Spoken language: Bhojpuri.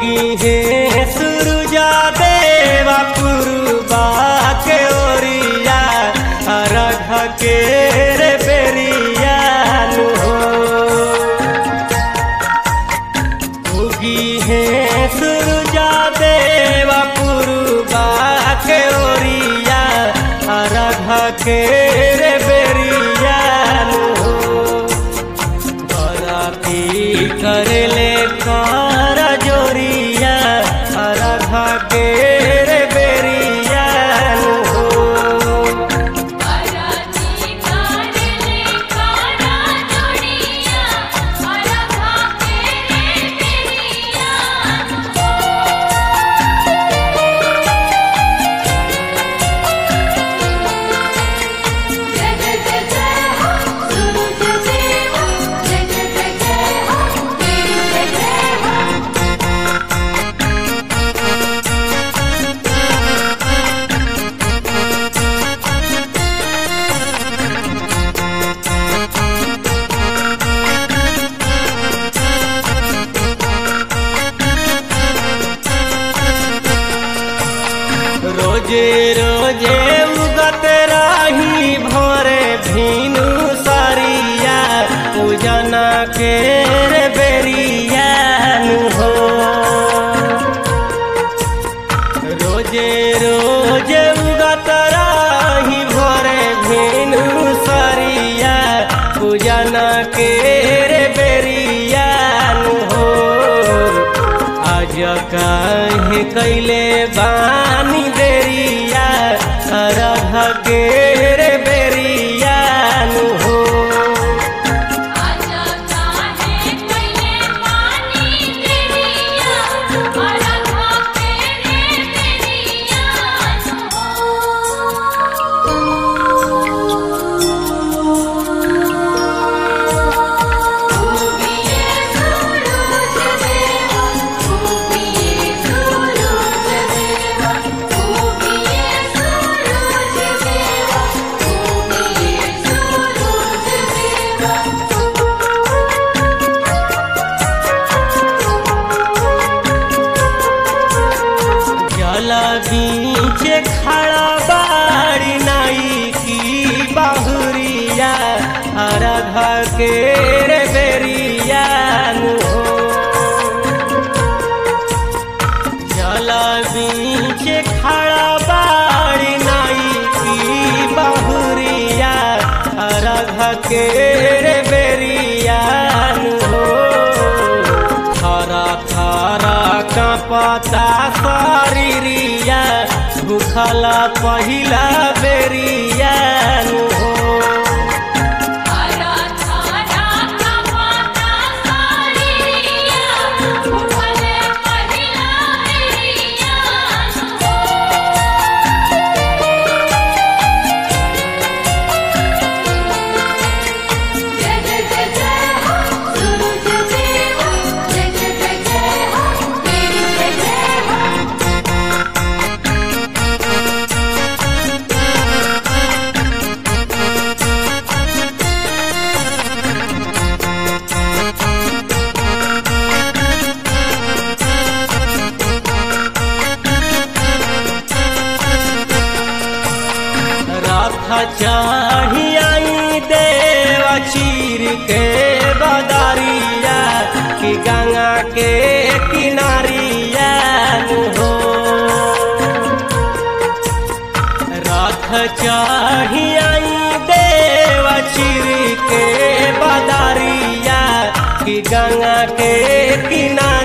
उगी है सुरुजा देवा पुरुबा के ओरिया अरघ के रे बेरिया नु हो उगी है सुरुजा देवा पुरुबा के ओरिया अरघ के रे बेरिया नु हो बराती करले कार जोरिया अरघा के रे बेरिया हो अराजी कारले कारा जोड़िया अरघा के रे बेरिया जय जय जय जय हो सूरज देवा जय जय जय जय हो तेरी जय जय हो रोजे रोजे उगत राही भोरे भीनु सारिया पूजना के रे बेरिया नु हो रोजे रोजे उगत राही भोरे भीनु सारिया पूजना के रे बेरिया नु हो आज काहे कैले बानी बेरिया अरघ के रे बेरिया नु हो आजा काहे कइले पानी तेरिया अरघा के रे बेरिया उगिए सूरज देवा उगिए सूरज देवा उगिए सूरज देवा उगिए सूरज देवा जला बीच खड़ा बाड़ी नाई की बाहुरिया अरघ के रे बेरिया नु हो जला बीच खड़ा बाड़ी नाई की बाहुरिया अरघ के रे बेरिया नु हो थारा थारा कांपता शरीरिया भूखला पहिला बेरिया नु हो आरा थारा का माता सारिया उठले पहिला बेरिया जय जय जय जय हो सूरज देवा जय जय जय जय हो तेरी जय जय हो रथ चढ़ी आई देवा चीर के बदरिया कि गंगा के किनारिया नु हो रथ चढ़ी आई देवा चीर के बदरिया कि गंगा के किनारिया